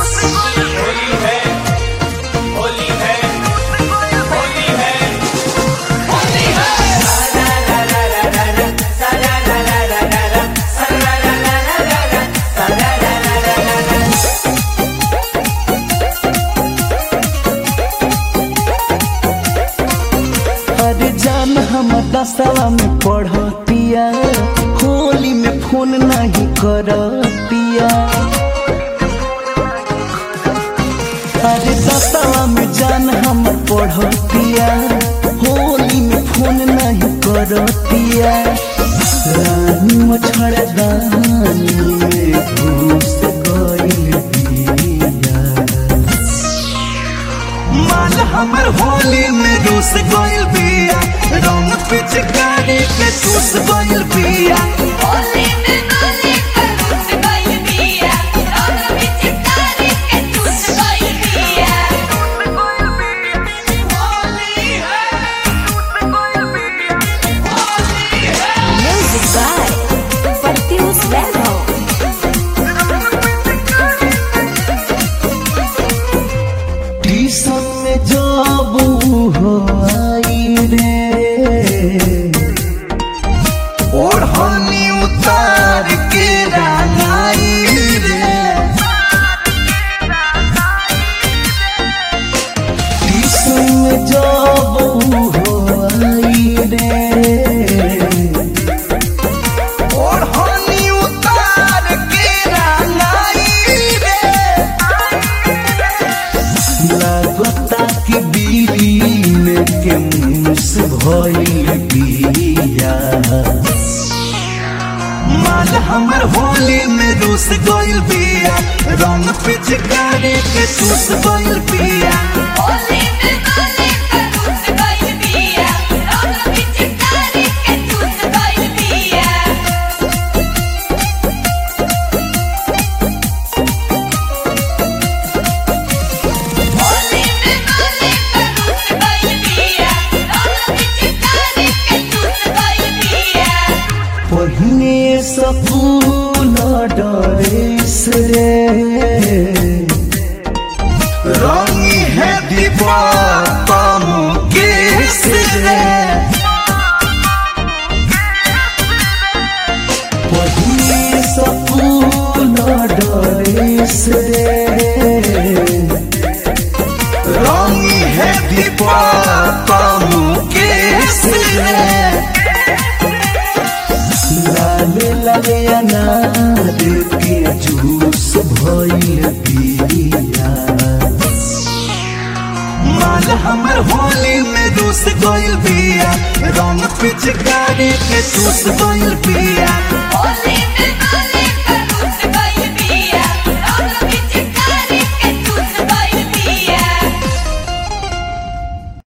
होली है होली है होली है होली है अरे जान हम दसवा में पढ़तिया होली में फोन नहीं करतिया अरे दसवा में जान हम पढ़तिया होली में फोन नहीं करतिया रानी मछड़दानी में घुस गइल बिया माल हमर होली में रूस गइल बिया रंग पिचकारी के चूस गइल बिया होली में नाली कर रुस गइल बिया रंग में चितारी के चूस गइल बिया होली है होली है म्यूजिक बाय प्रत्युष वैभव टीसन में जब हो आई रे ओढ़नी उतार के रंगाई रे टीसन में जब हो आई रे ओढ़नी उतार के रंगाई रे लागता कि बीड़ी में के मुस भइल बिया माल हमर होली में रूस गइल बिया रंग पिचकारी के चूस गइल बिया होली में नाली कर रुस गइल बिया रंग में चितारी के चूस गइल बिया होली में नाली कर रुस गइल बिया रंग में चितारी के चूस गइल बिया पहिने सपून डरेस रे रंगी है दीपा मुकेश रे पहिने सपून डरेस रे रंगी है दीपा मुकेश रे लाल लगे अनार के जूस भइल बिया माल हमर होली में रूस गइल बिया रंग पिचकारी के चूस गइल बिया